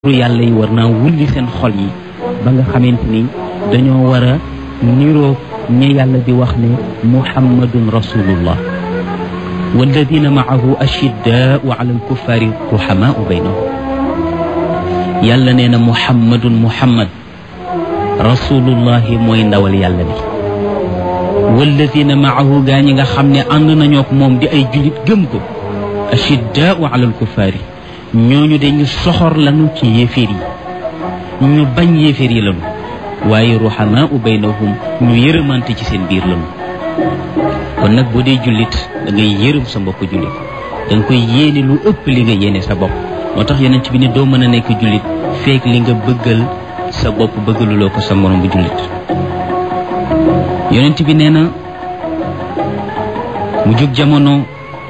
pour yàlla yi war naa wulli seen xol yi ba nga xamante ni dañoo war a niroo ñi yàlla di wax ne muhammadun rasulullah walladina maahu ashiddaau ala alkuffari ruhamaau baynahum yàlla nee na muhammadun muhammad rasulullahi mooy ndawal yàlla bi walladina maahu gaa ñi nga xam ne ànd nañoo ak moom di ay julit gëm ko ashiddaau ala alkuffari ñooñu de ñu soxor lañu ci yéeféer yi ñu bañ yéeféer yi lañu waaye ruhamaau baynahum ñu yërëmante ci seen biir lañu kon nag boo dee jullit da ngay yërëm sa mbokk jullit da nga koy yéene lu ëpp li nga yéene sa bopp moo tax yonent bi ne doo mën a nekk jullit feek li nga bëggal sa bopp bëggaluloo ko sa morom bu jullit yonent bi nee na mu jóg jamono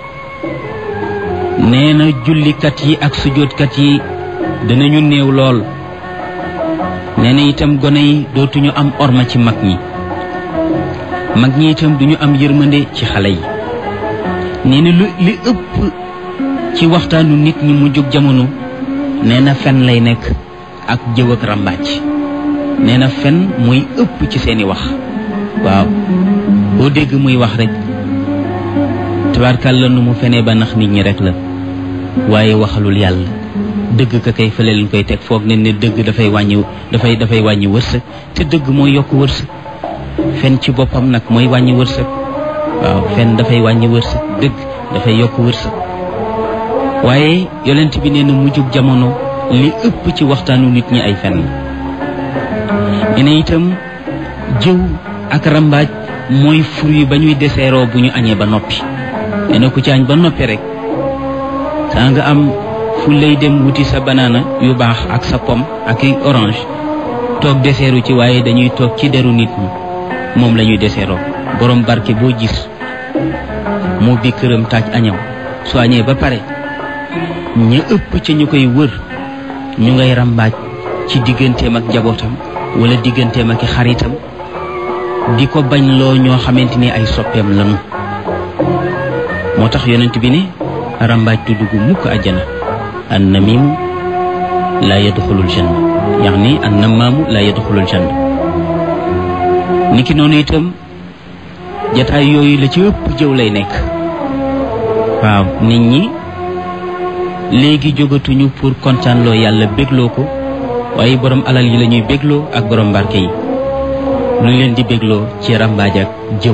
nee na jullikat yi ak sujjóotkat yi danañu néew lool nee na itam gone yi dootuñu am orma ci mag ñi mag ñi itam duñu am yërmande ci xale yi nee na lu li ëpp ci waxtaanu nit ñi mu jóg jamono nee na fen lay nekk ak jëw ak ràmbaaj nee na fen muy ëpp ci seeni wax waaw boo dégg muy wax rek tabarkàlla nu mu fenee ba nax nit ñi rek la waaye waxalul yàlla dëgg ka kay fële lañ koy teg foog ne ne dëgg dafay wàññi dafay dafay wàññi wërsëg te dëgg mooy yokk wërsëg fen ci boppam nag mooy wàññi wërsëg waaw fen dafay wàññi wërsëg dëgg dafay yokk wërsëg waaye yonent bi nee na mujjug jamono li ëpp ci waxtaanu nit ñi ay fen la ne itam jëw ak rambaaj mooy fruit ba ñuy deseeroo bu ñu añee ba noppi nee na ku ci añ ba noppi rek saa nga am fu lay dem wuti sa banaana yu baax ak sa pomme ak i orange toog deseeru ci waaye dañuy toog ci deru nit ñi moom la ñuy deseeroo borom barke boo gis moo bi këram taaj añam su añee ba pare ña ëpp ca ñu koy wër ñu ngay rambaaj ci digganteem ak njabootam wala digganteem ak i xaritam di ko bañ loo ñoo xamante ni ay soppeem lanu moo tax yonent bi ne rambaaj du dugg mukk àjjana an namimu laa yadxulul janna yaani an namaamu laa yadxulul janna niki noonu itam jataay yooyu la ci ëpp jëw lay nekk waaw nit ñi léegi jógatuñu pour kontaanloo yàlla bégloo ko waaye borom alal yi la ñuy bégloo ak borom barke yi lu leen di bégloo ci rambaaj ak jëw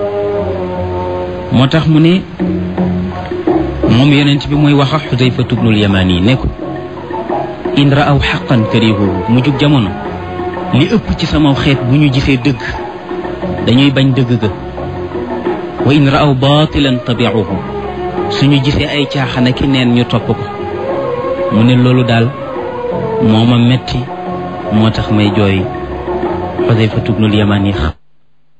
moo tax mu ne moom yonent bi mooy wax ak Xudayfa tubnul Yamaani ne ko in raaw xaqan karihuhu mu jug jamono li ëpp ci sama xeet bu ñu gisee dëgg dañuy bañ dëgg ga wa in raaw baatilan tabiuhu suñu gisee ay caaxaan ki neen ñu topp ko mu ne loolu daal moo ma metti moo tax may jooy Xudayfa tubnul Yamaani